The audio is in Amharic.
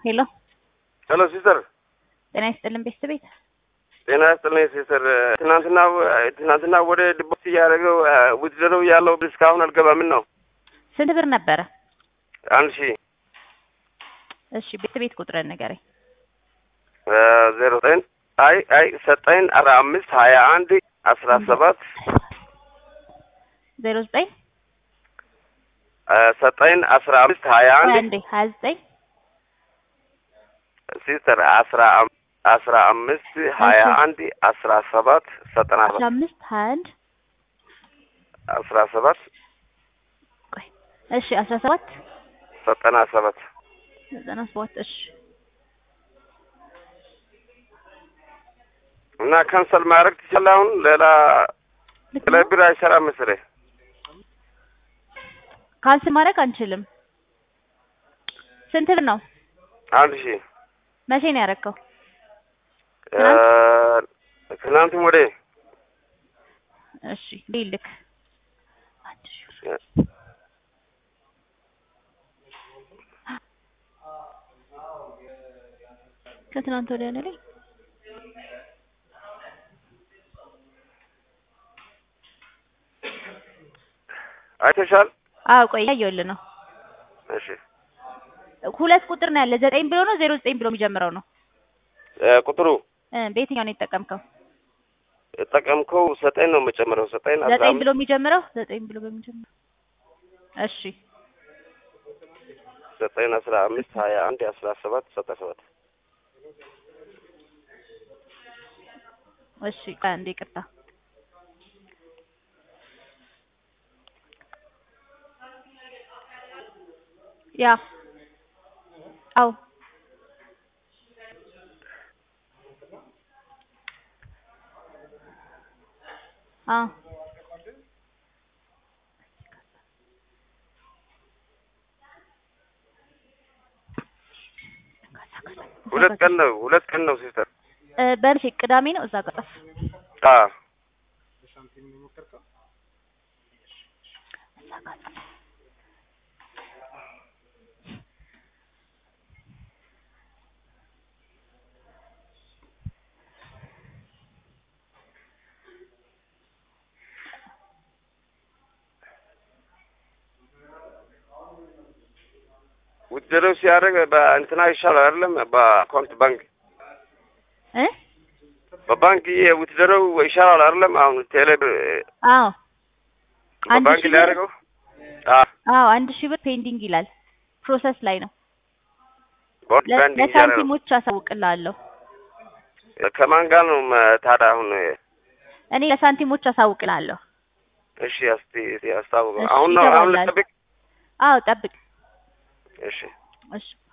ሄሎ ሄሎ ሲስተር፣ ጤና ይስጥልን ቤተሰብ ቤት ጤና ይስጥልኝ ሲስተር። ትናንትና ትናንትና ወደ ድቦት እያደረገው ውድድረው ያለው ብር እስካሁን አልገባም። ምን ነው? ስንት ብር ነበረ? አንድ ሺህ እሺ ቤተሰብ ቤት ቁጥርን ንገረኝ። ዜሮ ዘጠኝ አይ አይ ሰጠኝ አስራ አምስት ሀያ አንድ አስራ ሰባት ዜሮ ዘጠኝ ሰጠኝ አስራ አምስት ሀያ አንድ አንዴ ሀያ ዘጠኝ ሲስተር አስራ አስራ አምስት ሀያ አንድ አስራ ሰባት ዘጠና አስራ ሰባት አምስት ሀያ አንድ አስራ ሰባት ቆይ እሺ አስራ ሰባት ዘጠና ሰባት ዘጠና ሰባት እሺ እና ካንሰል ማድረግ ትችላለህ። አሁን ሌላ ልክ ሌላ ነው። ብር አይሰራም መሰለኝ። ካንስል ማድረግ አንችልም። ስንት ብር ነው? አንድ ሺህ መቼ ነው ያደረከው? ትናንትም ወደ እሺ ልክ አንድ ሺህ ብር ከትናንት ወዲያ ነው ላይ አይተሻል? አዎ ቆይ እያየሁልህ ነው። እሺ ሁለት ቁጥር ነው ያለ ዘጠኝ ብሎ ነው ዜሮ ዘጠኝ ብሎ የሚጀምረው ነው እ ቁጥሩ እ በየትኛው ነው የተጠቀምከው? የጠቀምከው ሰጠኝ ነው የምጨምረው። ሰጠኝ አስራ ዘጠኝ አምስት ብሎ የሚጀምረው ዘጠኝ ብሎ በሚጀምረው እሺ ዘጠኝ አስራ አምስት ሀያ አንድ አስራ ሰባት ዘጠና ሰባት እሺ ቆይ አንዴ ይቅርታ ያ አው አ ሁለት ቀን ነው ሁለት ቀን ነው ሲስተር። እ በምሽ ቅዳሜ ነው እዛ ጋር ጠፍ አ ውድድሩ ሲያደርግ በእንትና ይሻላል አይደለም? በአካውንት ባንክ እ በባንክ ይሄ ውድድሩ ይሻላል አይደለም? አሁን ቴሌ አዎ አንድ በባንክ ሺህ ብር ሊያደርገው አ አዎ አንድ ሺህ ብር ፔንዲንግ ይላል ፕሮሰስ ላይ ነው በባንክ ለ- ባንክ እያደረገው ለሳንቲሞች አሳውቅልሃለሁ ከማን ጋር ነው መ- ታዲያ አሁን? እኔ ለሳንቲሞች አሳውቅልሃለሁ እሺ እስቲ እስቲ አስታውቀው። እሺ፣ አሁን ነው አሁን ይገባላል። ልጠብቅ? አዎ ጠብቅ እሺ እሺ